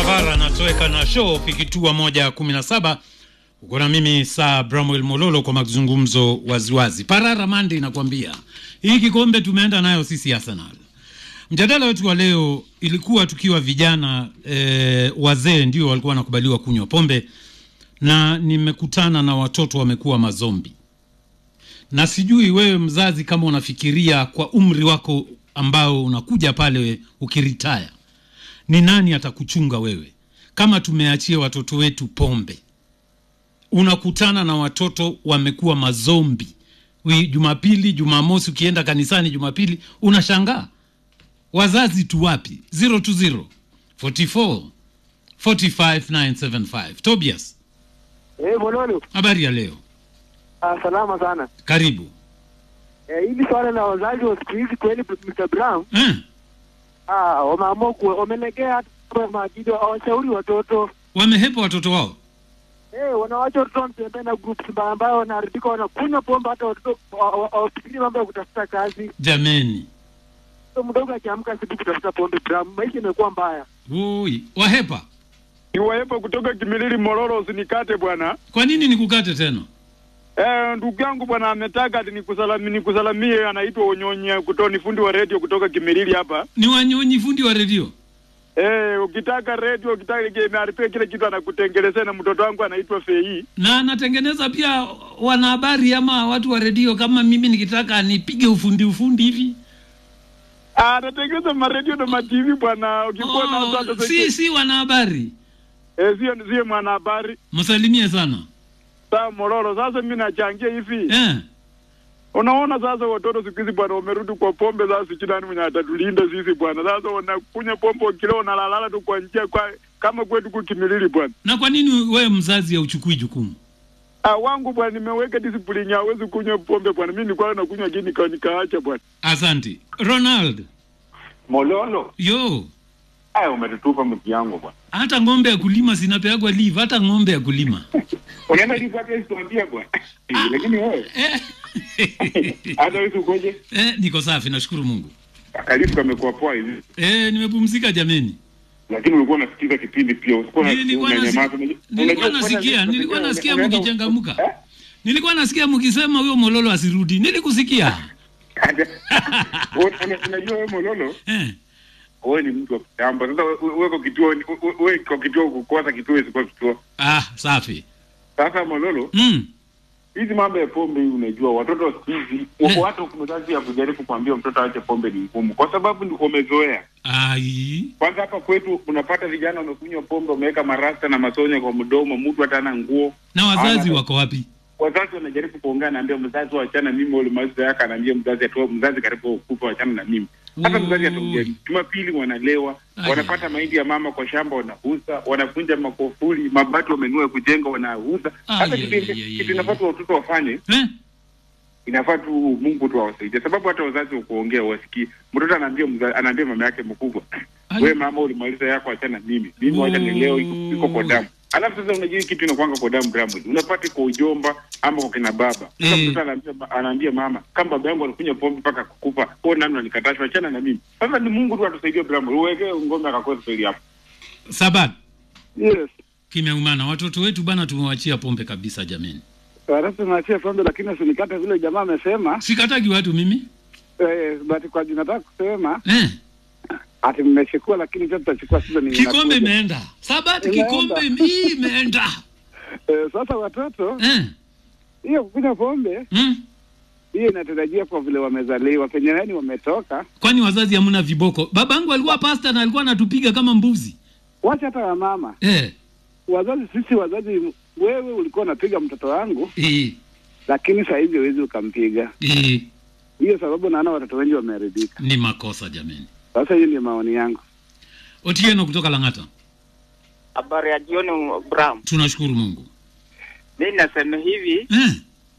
Bara anatoweka na show ikitua moja kumi na saba uko na mimi saa Bramwell Mololo kwa mazungumzo waziwazi. Parara Mande inakwambia hii kikombe tumeenda nayo sisi Arsenal. Mjadala wetu wa leo ilikuwa tukiwa vijana e, wazee ndio walikuwa wanakubaliwa kunywa pombe, na nimekutana na watoto wamekuwa mazombi, na sijui wewe mzazi kama unafikiria kwa umri wako ambao unakuja pale ukiritaya, ni nani atakuchunga wewe kama tumeachia watoto wetu pombe? Unakutana na watoto wamekuwa mazombi, Wi- Jumapili, Jumamosi ukienda kanisani, Jumapili unashangaa wazazi tu wapi? 020 44 45 975. Tobias, Eh, Mololo, habari ya leo, ah, salama sana. karibu Eh, hili swala la wazazi wa siku hizi kweli Mr. Brown, eh? ah, wameamua kuwa wamelegea hata kwa maadili hawashauri watoto. Wamehepa watoto wao Eh, wanawacha watoto wanatembea na groups mbaya ambayo wanaharibika, wanakunywa pombe, hata watoto wa- wa- hawafikiri mambo ya kutafuta kazi. jameni, Mtoto mdogo akiamka asubuhi kutafuta pombe, Brown, maisha imekuwa mbaya. ui, wahepa. Niwaepo kutoka Kimilili Mororo, usinikate bwana. Kwa nini nikukate tena? Eh, ndugu yangu bwana ametaka ati nikusalami, nikusalamie, anaitwa Onyonye kutoka ni fundi wa redio kutoka Kimilili hapa. Ni wanyonyi fundi wa redio Eh, ukitaka redio, ukitaka kimeharibia kile kitu anakutengelezea, na mtoto wangu anaitwa Fei. na anatengeneza pia wanahabari ama watu wa redio. Kama mimi nikitaka nipige ufundi ufundi hivi Ah, anatengeneza maredio na matv bwana, ukikuwa na oh, watoto si si wanahabari. eh, sio sio mwanahabari. Msalimie sana Saa Mororo, sasa mimi nachangia hivi eh. Unaona sasa watoto siku hizi bwana wamerudi kwa pombe. Sasa sijui nani mwenye atatulinda sisi bwana. Sasa wanakunywa pombe wakila wanalalala tu kwa njia kwa kama kwetu kukimilili bwana. Na kwa nini wewe mzazi hauchukui jukumu? Ah, wangu bwana nimeweka discipline ya hawezi kunywa pombe bwana. Mimi nilikuwa nakunywa gini nika nikaacha bwana. Asante Ronald. Mololo, Yo, aya umetutupa mti yangu bwana. hata ng'ombe ya kulima zinapeagwa leave, hata ng'ombe ya kulima Unaenda lipa pia situambia bwana. Lakini wewe eh. hata wewe ukoje? eh, niko safi, nashukuru Mungu. Kalifu kamekuwa poa hivi. Eh, nimepumzika jameni. Lakini ulikuwa unasikiza kipindi pia. Ulikuwa Nilikuwa nasi- unanyamaza. nilikuwa Unajua- nasikia, nilikuwa nasikia unaenda- mkichangamka. Eh? Nilikuwa nasikia mkisema huyo Mololo asirudi, nilikusikia Hata- Una- Unajua wewe Mololo, eh. wewe ni mtu wa kitambo. Sasa we- wewe kwa kituo ni- we- wewe kwa kituo kukosa kituo isikuwa kituo. Ah, safi Sasa Mololo, mm. hizi mambo ya pombe hii unajua watoto wa siku hizi Eh. wako hata mzazi ya kujaribu kuambia mtoto aache pombe ni ngumu kwa sababu ni- wamezoea Ai, kwanza hapa kwetu unapata vijana wamekunywa pombe wameweka marasta na masonya kwa mdomo mtu hata ana nguo na wazazi Ana- wako wapi? wazazi wanajaribu kuongea naambia mzazi wachana mimi ule maisha yake anaambia mzazi atoe mzazi karibu kufa wachana na mimi hata mzazi ataongea Ui. jumapili wanalewa Ai. wanapata mahindi ya mama kwa shamba wanauza wanavunja makofuli mabati wamenua kujenga wanauza hata Ai, kitu ai, ai, ai, kitu ai. inafaa tu watoto wafanye Eh? inafaa tu Mungu tu awasaidie, sababu hata wazazi wa kuongea wasikii. Mtoto anaambia mza, anaambia mama yake mkubwa, Ai. we mama, ulimaliza yako, achana mimi mimi, wacha ni leo iko, iko kwa damu. Alafu sasa unajua hii kitu inakwanga kwa damu damu, unapata kwa ujomba ama kwa kina baba. Sasa Eh. mtoto anaambia anaambia mama, kama baba yangu alikunywa pombe mpaka kukufa, kwa nani unanikataza, achana na mimi. Sasa ni Mungu tu atusaidie, Bramu, uweke ngome akakosa kweli hapo. Sabat Yes. kimeumana, watoto wetu bana, tumewachia pombe kabisa jameni. Sasa naachia pombe, lakini usinikate vile jamaa amesema. Sikatagi watu mimi Eh, but kwa jina nataka kusema eh. ati mmechukua, lakini sasa tutachukua sasa ni Kikombe imeenda Sabat, Imeenda. kikombe hii imeenda Eh, sasa watoto eh. hiyo kukunywa pombe mm. hiyo inatarajia kwa vile wamezaliwa penye yani wametoka. Kwani wazazi hamna viboko? Babangu alikuwa pasta na alikuwa anatupiga kama mbuzi Wacha hata wamama, eh. wazazi, sisi wazazi, wewe ulikuwa unapiga mtoto wangu, Eh. lakini saa hizi huwezi ukampiga. Eh. Hiyo sababu naona watoto wengi wameharibika. Ni makosa jameni. Sasa hiyo ndio maoni yangu. Otieno kutoka Lang'ata, Habari ya jioni Bram. tunashukuru Mungu Mi nasema hivi eh.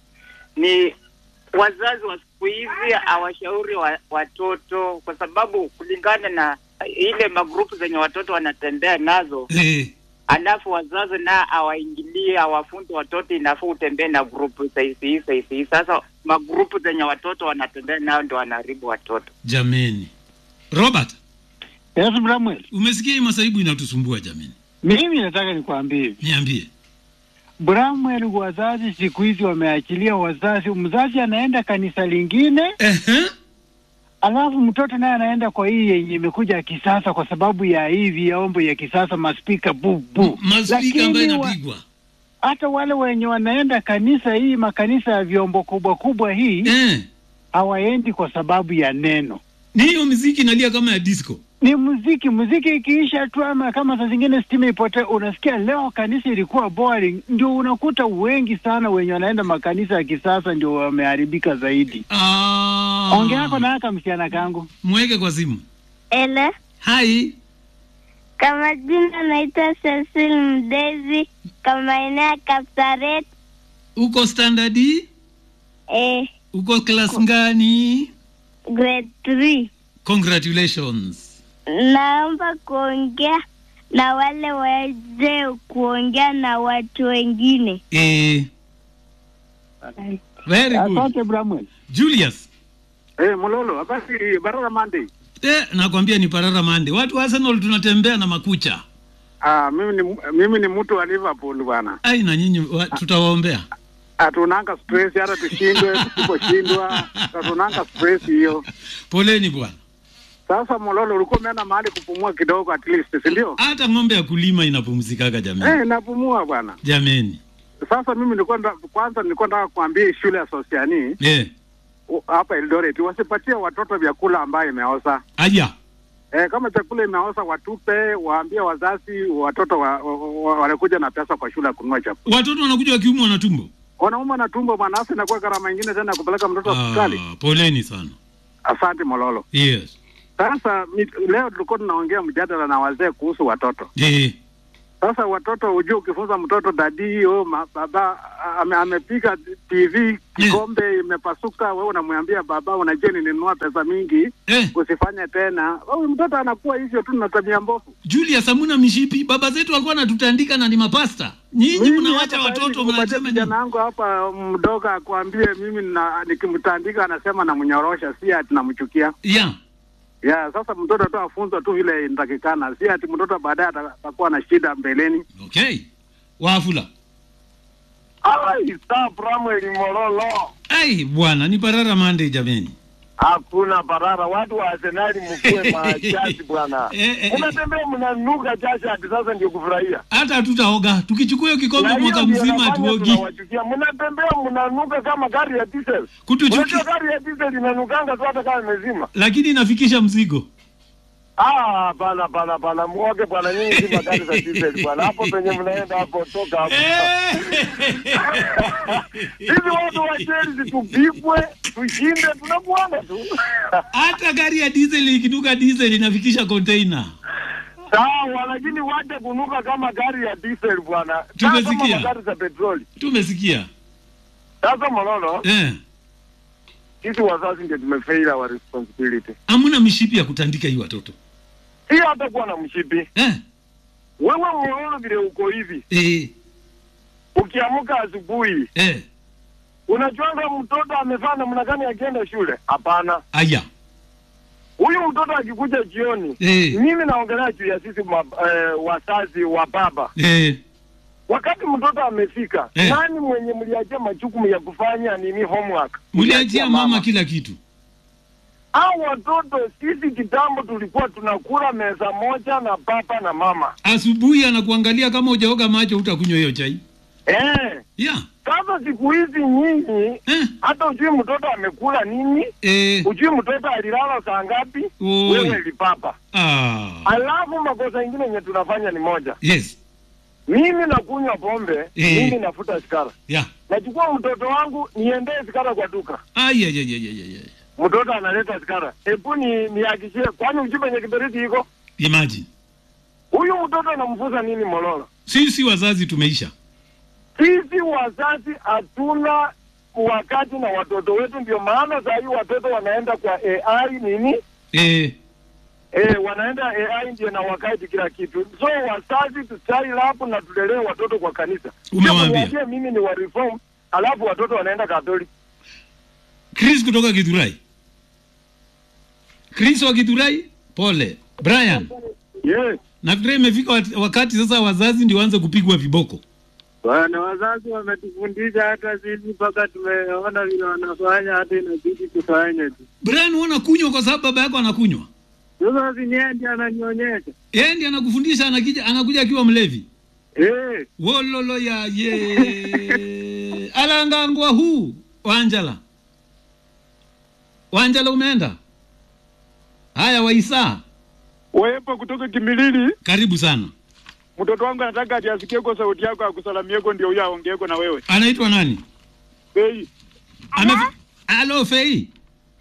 ni wazazi wa siku hizi hawashauri wa, watoto kwa sababu kulingana na ile magrupu zenye watoto wanatembea nazo, Eh. alafu wazazi na hawaingilie hawafunzi watoto inafaa utembee na grupu saisi hii saisi hii. Sasa magrupu zenye watoto wanatembea nao ndio wanaharibu watoto. Jameni, Robert Yes, Bramwell. Umesikia hii masaibu inatusumbua jamani. Mimi nataka nikwambie hivi. Niambie. Bramwell, wazazi siku hizi wameachilia wazazi, mzazi anaenda kanisa lingine, Ehe. alafu mtoto naye anaenda kwa hii yenye imekuja ya kisasa, kwa sababu ya hii vyombo ya kisasa, maspika bu bu. Maspika ambayo Lakini wa- inapigwa. hata wale wenye wanaenda kanisa hii, makanisa ya vyombo kubwa kubwa hii, Eh. hawaendi kwa sababu ya neno Ni hiyo muziki inalia kama ya disco. ni muziki. Muziki ikiisha tu, ama kama saa zingine stima ipotee, unasikia leo kanisa ilikuwa boring. Ndio unakuta wengi sana wenye wanaenda makanisa ya kisasa ndio wameharibika zaidi. Ah. Ongea yako na aka msichana kangu. Mweke kwa simu. Ele, Hai. kama jina naitwa Cecil Mdezi, kama eneo ya Kapsaret. Uko standard? E? Eh, Uko class ngani? grade 3. Congratulations. Naomba kuongea na wale waweze kuongea na watu wengine. Eh. Very good. Asante Bramwell. Julius. Eh, Mulolo, basi Barara Monday. Eh, nakwambia ni parara mande. Watu wa Arsenal tunatembea na makucha. Ah, mimi ni mimi ni mtu wa Liverpool bwana. Ai na nyinyi wa- tutawaombea. Hatunanga stress hata tushindwe, tusiposhindwa, hatunanga stress hiyo. Poleni bwana. Sasa Mulolo, ulikuwa umeenda mahali kupumua kidogo at least, si ndio? Hata ng'ombe ya kulima inapumzikaga jamani. Eh, napumua bwana. Jameni. Sasa mimi nilikuwa nda- kwanza nilikuwa nataka kuambia hii shule ya Sosiani Eh. u- hapa Eldoret wasipatie watoto vyakula ambayo imeoza. Aya. Eh, kama chakula imeoza watupe, waambie wazazi watoto wa, wa, wa, wanakuja na pesa kwa shule ya kununua chakula. Watoto wanakuja wakiumwa na tumbo. Wanauma na tumbo bwana, hasa inakuwa gharama ingine tena ya kupeleka mtoto hospitali. Ah, poleni sana. Asante Mololo. Yes. Sasa mi- leo tulikuwa tunaongea mjadala na wazee kuhusu watoto. Eh. Sasa watoto, hujue ukifunza mtoto dadi oh, ma, baba ame, amepiga TV kikombe imepasuka, wewe unamwambia baba, unajua nilinunua pesa mingi Eh. usifanye tena. Huyu mtoto anakuwa hivyo tu na tabia mbovu. Julius hamuna mishipi. Baba zetu walikuwa wanatutandika na ni mapasta. Nyinyi Mimi mnawacha hata sahizi watoto nikupatie mnasema nini? kijana wangu hapa mdogo akwambie mimi na, nikimtandika anasema namnyorosha, si ati namchukia. Yeah. Ya, sasa mtoto tu afunzwe tu vile inatakikana, si ati mtoto baadaye ata- atakuwa na shida mbeleni. Okay. Wafula. Ai, saa Samuel Mololo. Ai bwana, ni parara mande jameni. Hakuna barara, watu wa Arsenali mkue machachi bwana. Eh, eh, Unatembea mnanuka chachi hadi sasa ndio kufurahia. Hata hatutaoga. Tukichukua hiyo kikombe Na hiyo mwaka ndio mzima inafanya hatuogi. tunawachukia. Mnatembea mnanuka kama gari ya diesel. Kutuchukia. Unajua gari ya diesel inanukanga tu hata kama imezima. Lakini inafikisha mzigo. Ah, bana bana bana, muoge bwana, nyinyi si magari za diesel bwana. Hapo penye mnaenda hapo, toka hapo. Hivi watu wa Chelsea tupigwe, tushinde, tunakuanga tu. Hata gari ya diesel ikinuka diesel inafikisha container. Sawa, lakini wache kunuka kama gari ya diesel bwana. Kaa Tumesikia. Kama magari za petroli. Tumesikia. Sasa Mololo, Eh. sisi wazazi ndio tumefail our responsibility. Hamuna mishipi ya kutandika hii watoto. Si hata kuwa na mshipi. Eh. Wewe Mololo vile uko hivi, Eh. ukiamka asubuhi, Eh. unajuanga mtoto amefanya namna gani akienda shule? Hapana. Aya. Huyu mtoto akikuja jioni, Eh. mimi naongelea juu ya sisi ma, eh, wazazi wa baba. Eh. Wakati mtoto amefika, Eh. nani mwenye mliachia majukumu ya kufanya nini homework? Mliachia mama kila kitu. Hao watoto sisi kitambo tulikuwa tunakula meza moja na baba na mama. Asubuhi anakuangalia kama hujaoga macho utakunywa hiyo chai. Eh. Yeah. Sasa siku hizi nyinyi hata ujui mtoto amekula nini, eh. ujui mtoto alilala saa ngapi, Oi. wewe lipapa. Ah. Alafu makosa ingine yenye tunafanya ni moja, Yes. mimi nakunywa pombe, Eh. mimi nafuta sigara, Yeah. nachukua mtoto wangu niendee sigara kwa duka, Ai ai ai ai ai. ai. mtoto analeta sigara, hebu ni nihakishie, kwani ujui penye kiberiti iko? Imagine. Huyu mtoto anamfuza nini Mololo? Sisi wazazi tumeisha. Sisi wazazi hatuna wakati na watoto wetu, ndio maana saa hii watoto wanaenda kwa AI nini Eh. eh, wanaenda AI ndio na wakati kila kitu. So wazazi tuchai lapu na tulelee watoto kwa kanisa. Umewaambia. Sio mimi ni wa reform, alafu watoto wanaenda Catholic. Chris kutoka Githurai. Chris wa Githurai, pole. Brian, Yes. nafikiri imefika wat- wakati sasa wazazi ndio waanze kupigwa viboko. Bwana, wazazi wametufundisha hata sisi mpaka tumeona vile wanafanya, hata inabidi tufanye tu. Brian, uona kunywa kwa sababu baba yako anakunywa. Sasa si yeye ndiye ananionyesha Yeye ndiye anakufundisha, anakija anakuja akiwa mlevi. eh. Wololo ya ye. Alangangwa huu Wanjala. Wanjala umeenda? Haya Waisa, Wepo kutoka Kimilili, karibu sana. mtoto wangu anataka ati asikie kwa sauti yako akusalamieko, ndio huyo aongeeko na wewe. Anaitwa nani? Bei. Ame... Halo Fei,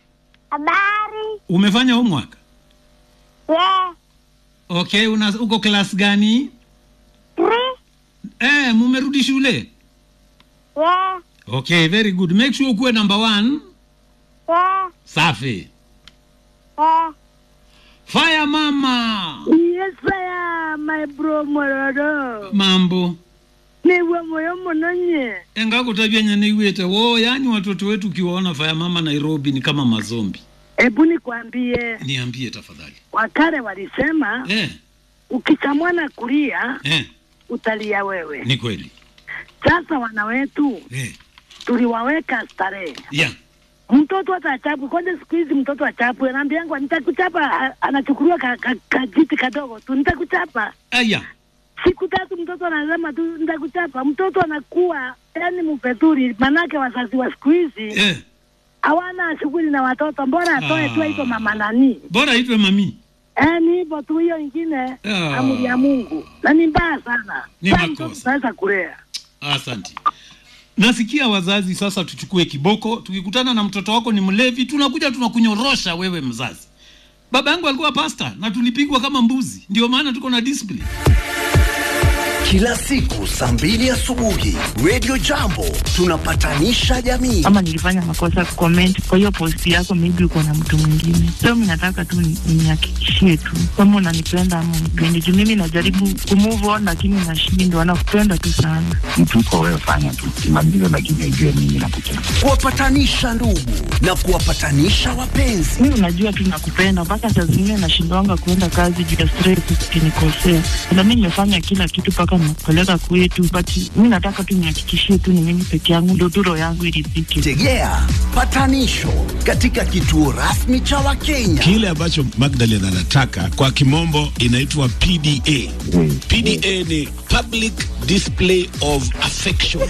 Habari. umefanya homework? Yeah. Okay, una uko class gani? Three. Eh, mumerudi shule? Yeah. Okay, very good. Make sure ukuwe number one. Yeah. Safi. Yeah. Fire mama. Yes, sir, my bro Mororo. Mambo. Niwe moyo munonye. Engakutabia nyaniwete wo, yani watoto wetu ukiwaona fire mama Nairobi ni kama mazombi. Hebu nikwambie, Niambie tafadhali. wakale walisema Eh, ukichamwana kulia eh, utalia wewe. ni kweli. Sasa wana wetu Eh, tuliwaweka starehe. yeah. Mtoto hata achapu kwanza, siku hizi mtoto achapu, anaambiangwa nitakuchapa, a- anachukuliwa ka, ka, kajiti kadogo tu, nitakuchapa. Aya. Siku tatu mtoto anasema tu nitakuchapa. Mtoto anakuwa yani mpeturi, manake wazazi wa siku hizi Eh, hawana shughuli na watoto, mbona atoe tu Ah. aitwa mama nani? bora itwe mami. Eh, ni hivyo tu, hiyo ingine Ah. amri ya Mungu na ni mbaya sana. Ni Sasa makosa. mtoto Tunaweza kulea Asante. Nasikia wazazi sasa tuchukue kiboko, tukikutana na mtoto wako ni mlevi, tunakuja tunakunyorosha wewe mzazi. Baba yangu alikuwa pasta na tulipigwa kama mbuzi, ndio maana tuko na discipline. Kila siku saa mbili asubuhi Radio Jambo tunapatanisha jamii. ama nilifanya makosa comment kwa hiyo post yako, maybe uko na mtu mwingine. So mimi nataka tu ni- nihakikishie tu kama unanipenda ama unipendi, juu mimi najaribu kumove on lakini nashindwa. Nakupenda tu sana. mtu uko wewe, fanya tu kimaliza, lakini ujue mimi nakupenda. Kuwapatanisha ndugu na kuwapatanisha wapenzi. Mimi unajua tu nakupenda, mpaka saa zingine nashindwanga kuenda kazi juu ya stress, ukinikosea. Na mimi nimefanya kila kitu mpaka nakupeleka kwetu, but mimi nataka tu nihakikishie tu ni mimi peke yangu, ndio tu roho yangu iridhike. Tegea patanisho katika kituo rasmi cha Wakenya. Kile ambacho Magdalen anataka kwa kimombo inaitwa PDA. PDA ni public display of affection.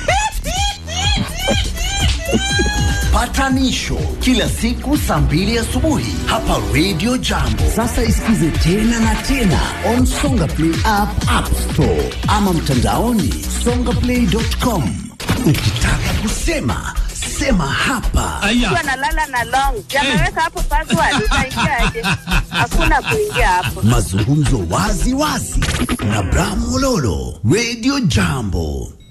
Patanisho kila siku saa mbili asubuhi hapa Radio Jambo. Sasa isikize tena na tena on Songa Play app, App Store ama mtandaoni songaplay.com. Ukitaka kusema sema hapa. Mtu analala na long yameweka hapo password, utaingiaje? Hakuna kuingia hapo. Mazungumzo wazi wazi na Bram Mololo, Radio Jambo.